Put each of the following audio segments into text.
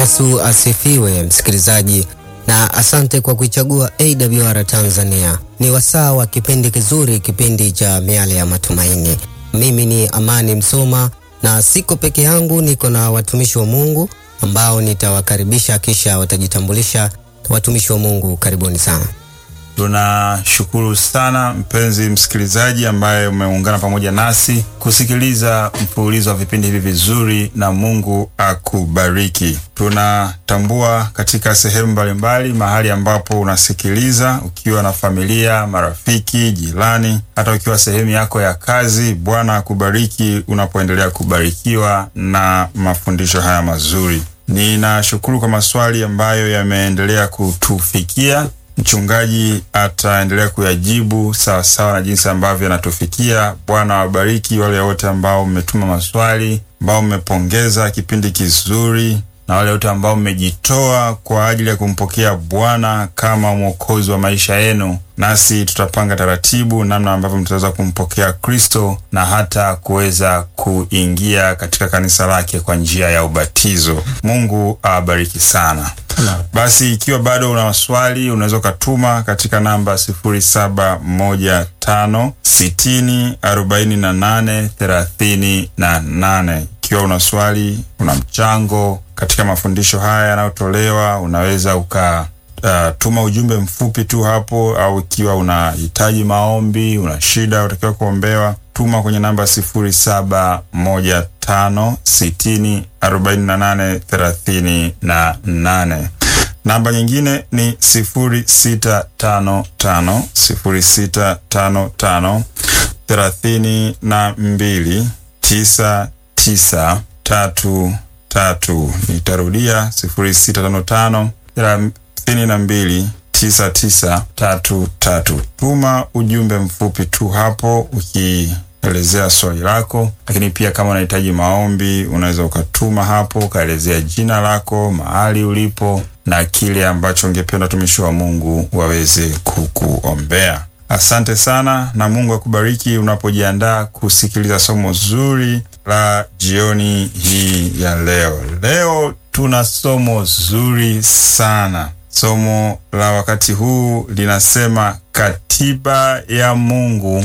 Yesu asifiwe, msikilizaji, na asante kwa kuichagua AWR Tanzania. Ni wasaa wa kipindi kizuri, kipindi cha miale ya matumaini. Mimi ni Amani Msoma na siko peke yangu, niko na watumishi wa Mungu ambao nitawakaribisha kisha watajitambulisha. Watumishi wa Mungu, karibuni sana. Tunashukuru sana mpenzi msikilizaji ambaye umeungana pamoja nasi kusikiliza mfululizo wa vipindi hivi vizuri, na Mungu akubariki. Tunatambua katika sehemu mbalimbali mahali ambapo unasikiliza, ukiwa na familia, marafiki, jirani, hata ukiwa sehemu yako ya kazi. Bwana akubariki unapoendelea kubarikiwa na mafundisho haya mazuri. Ninashukuru kwa maswali ambayo yameendelea kutufikia. Mchungaji ataendelea kuyajibu sawa sawa na jinsi ambavyo yanatufikia. Bwana wabariki wale wote ambao mmetuma maswali, ambao mmepongeza kipindi kizuri, na wale wote ambao mmejitoa kwa ajili ya kumpokea Bwana kama mwokozi wa maisha yenu. Nasi tutapanga taratibu namna ambavyo mtaweza kumpokea Kristo na hata kuweza kuingia katika kanisa lake kwa njia ya ubatizo. Mungu awabariki sana. Basi ikiwa bado una maswali unaweza ukatuma katika namba sifuri saba moja tano sitini arobaini na nane thelathini na nane. Ikiwa una swali, una mchango katika mafundisho haya yanayotolewa, unaweza uka Uh, tuma ujumbe mfupi tu hapo, au ikiwa unahitaji maombi, una shida utakiwa kuombewa, tuma kwenye namba sifuri saba moja tano sitini arobaini na nane thelathini na nane. Namba nyingine ni sifuri sita tano tano sifuri sita tano tano thelathini na mbili tisa tisa tatu tatu. Nitarudia sifuri sita tano tano thelathini na mbili tisa tisa tatu tatu. Tuma ujumbe mfupi tu hapo ukielezea swali lako, lakini pia kama unahitaji maombi unaweza ukatuma hapo ukaelezea jina lako, mahali ulipo na kile ambacho ungependa watumishi wa Mungu waweze kukuombea. Asante sana na Mungu akubariki unapojiandaa kusikiliza somo zuri la jioni hii ya leo. Leo tuna somo zuri sana. Somo la wakati huu linasema katiba ya Mungu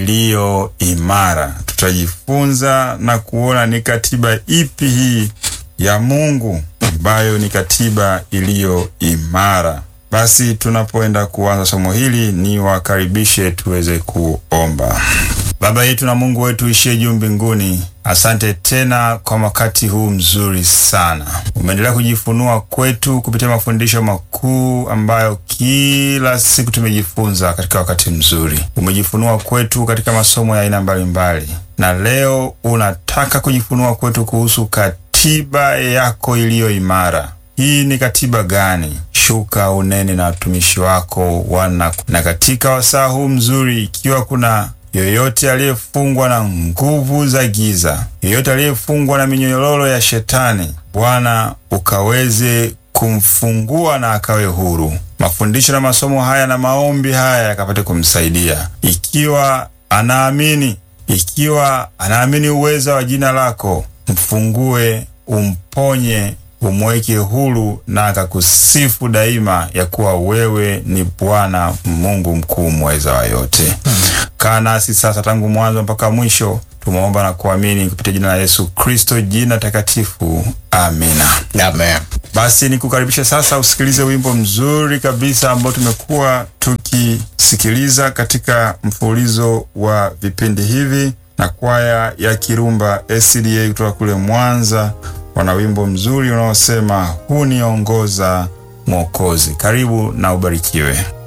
iliyo imara. Tutajifunza na kuona ni katiba ipi hii ya Mungu ambayo ni katiba iliyo imara. Basi tunapoenda kuanza somo hili, ni wakaribishe tuweze kuomba. Baba yetu na Mungu wetu ishie juu mbinguni, asante tena kwa wakati huu mzuri sana. Umeendelea kujifunua kwetu kupitia mafundisho makuu ambayo kila siku tumejifunza katika wakati mzuri. Umejifunua kwetu katika masomo ya aina mbalimbali, na leo unataka kujifunua kwetu kuhusu katiba yako iliyo imara. Hii ni katiba gani? Shuka unene na watumishi wako wana. Na katika wasaa huu mzuri, ikiwa kuna yoyote aliyefungwa na nguvu za giza, yoyote aliyefungwa na minyororo ya Shetani, Bwana ukaweze kumfungua na akawe huru. Mafundisho na masomo haya na maombi haya yakapate kumsaidia, ikiwa anaamini, ikiwa anaamini uweza wa jina lako, mfungue, umponye umweke huru na akakusifu daima ya kuwa wewe ni Bwana Mungu mkuu mweza wa yote. Kaa nasi sasa tangu mwanzo mpaka mwisho, tumeomba na kuamini kupitia jina la Yesu Kristo, jina takatifu, amina. Amen. Basi nikukaribisha sasa usikilize wimbo mzuri kabisa ambao tumekuwa tukisikiliza katika mfululizo wa vipindi hivi na kwaya ya Kirumba SDA kutoka kule Mwanza wana wimbo mzuri unaosema huniongoza Mwokozi. Karibu na ubarikiwe.